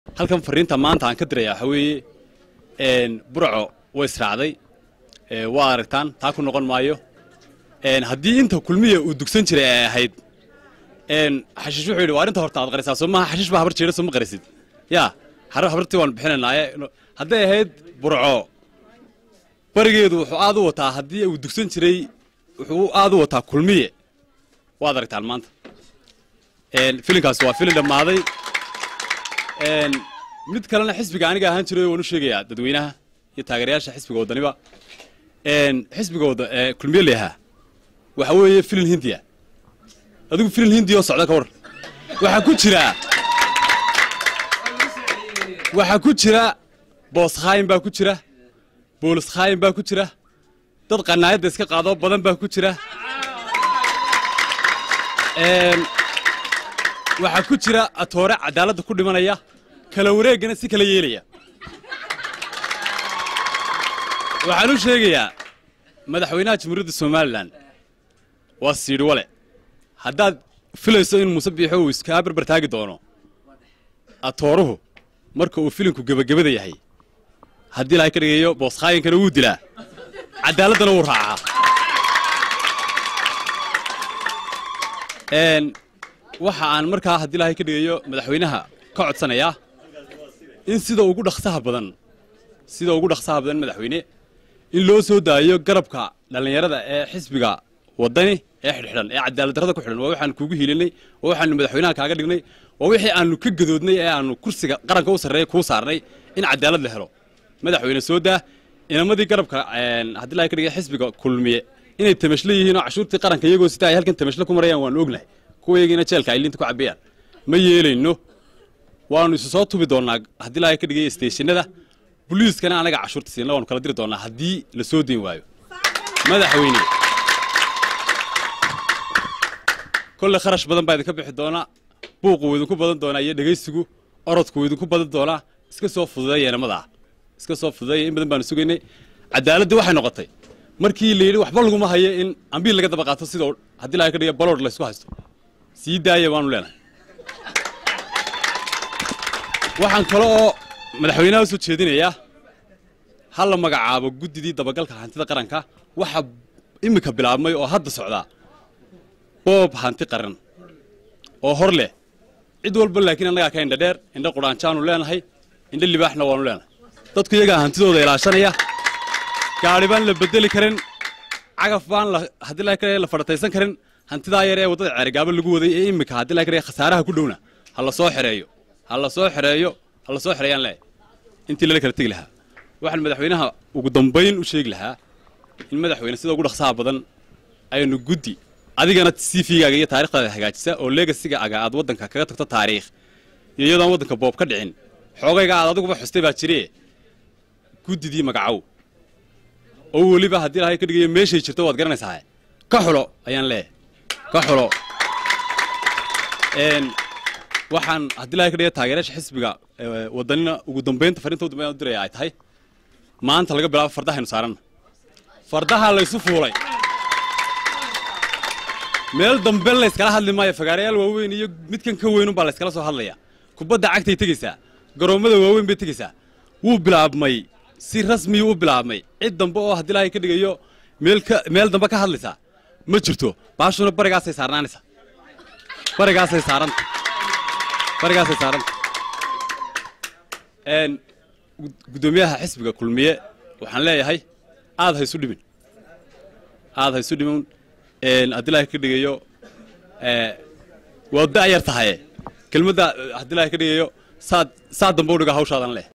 halkan fariinta maanta aan ka diraya waxaa weeye burco way israacday waa aragtaan taa ku noqon maayo haddii inta kulmiya uu dugsan jiray ay ahayd xashiish wuxuu yidhi waa arrinta horta aad qarisaa soo maaha xashiish baa habar jeeda soo ma qarisid yaa habartii waan bixinanaaye hadday ahayd burco barigeedu wuxuu aad u wataa haddii uu dugsan jiray wuxuu aad u wataa kulmiye waad aragtaan maanta filinkaasi waa filin dhammaaday mid kalena xisbiga aniga ahaan jiray waan u sheegayaa dadweynaha iyo taageerayaasha xisbiga waddaniba xisbiga wadda kulmiye leeyahaa waxa weeye filin hindiya adigu filin hindiya oo socda ka war waxaa ku jira waxaa ku jira boos khaayin baa ku jira boolis khaayin baa ku jira dad qanaayadda iska qaado badan baa ku jira waxaa ku jira atoore cadaaladda ku dhimanaya kala wareeggana si kala yeelaya waxaan u sheegayaa madaxweynaha jamhuuriyadda somalilan waa siidhi wale haddaad filayso in muuse biixo uu iskaa barbar taagi doono atooruhu marka uu filinku gebagabada yahay haddii ilahay ka dhigayo booskaayinkana wuu dilaa caddaaladdana wuu raacaa waxa aan markaa haddii ilahay ka dhigayo madaxweynaha ka codsanayaa in sida ugu dhaksaha badan sida ugu dhaksaha badan madaxweyne in loo soo daayo garabka dhallinyarada ee xisbiga waddani ee xidhxidhan ee cadaaladdarrada ku xidhan waa waxaanu kuugu hiilinay waa waxaanu madaxweynaha kaaga dhignay waa wixii aanu ka gadoodnay ee aanu kursiga qaranka u sarreeya kuu saarnay in cadaalad la helo madaxweyne soo daa inamadii garabka haddii ilahay ka dhigay xisbiga kulmiye inay tamashlo yihiin oo cashuurtii qaranka iyagoo sita ay halkan tamashlo ku marayaan waanu ognahay kuwayagiina jeelka ay liinta ku cabbayaan ma yeelayno waanu isu soo tubi doonnaa haddii ilahay ka dhigay steeshinada boliiskana anaga cashuurta siinla waanu kala diri doonnaa haddii la soo dayn waayo madaxweyne kolle kharash badan baa idinka bixi doonaa buuqu wuu idinku badan doonaa iyo dhegaysigu orodku wuu idinku badan doonaa iska soo fududeeya inamadaa iska soo fududeeya in badan baanu sugaynay cadaaladdi waxay noqotay markii la yidhi waxba laguma hayo in ambiil laga daba qaato sidoo haddii laga ka dhiga baloodh laysku haysto sii daaya waanu leenahay waxaan kale oo madaxweynaha u soo jeedinayaa ha la magacaabo guddidii dabagalka hantida qaranka waxa iminka bilaabmay oo hadda socdaa boob hanti qaran oo hor leh cid walba laakiin annagaa ka indha dheer indha qudhaanjaanu leenahay indha libaaxna waanu leenahay dadku iyagaa hantidooda ilaashanaya gaadhi baan la bedeli karin cagaf baan haddii la la fadhataysan karin hantidaa yar ee waddada ceerigaabo lagu waday ee iminka haddii la kariya khasaaraha ku dhowna ha la soo xereeyo ha la soo xereeyo ha la soo xereeyaan leeyahay intii lala kala tegi lahaa waxaan madaxweynaha ugu dambayn u sheegi lahaa in madaxweyne sida ugu dhaqsaha badan aynu guddi adigana cv-gaaga iyo taarikhdaada hagaajisa oo legasigaaga aad waddanka kaga tagto taariikh iyo iyadoon waddanka boob ka dhicin xoogayga aad adiguba xustay baa jire guddidii magacow oo weliba haddii ilahay ka dhigayo meeshay jirto waad garanaysaa ka xulo ayaan leeyahay ka xulo waxaan haddii ilahay ka dhiga taageerayaasha xisbiga waddanina ugu dambaynta fariinta ugu dambayn diraya ay tahay maanta laga bilaabo fardahaynu saaranna fardaha laysu fuulay meel dambe layskala hadli maayo fagaarayaal waaweyn iyo midkan ka weynun baa layskala soo hadlaya kubadda cagtay tegeysaa garoommada waaweyn bay tegeysaa wuu bilaabmay si rasmiyuu u bilaabmay cid dambe oo haddii ilaahay ka dhigayo meel dambe ka hadlaysaa ma jirto baashuna barigaasay saarnaanaysaa barigaasay saaranta barigaasay saaranta guddoomiyaha xisbiga kulmiye waxaan leeyahay aad ha isu dhimin aad ha isu dhimin haddii ilaahay ka dhigayo waa da yar tahaye kelmadda haddii ilaahay ka dhigayo saad saa dambe u dhiga hawshaadan leh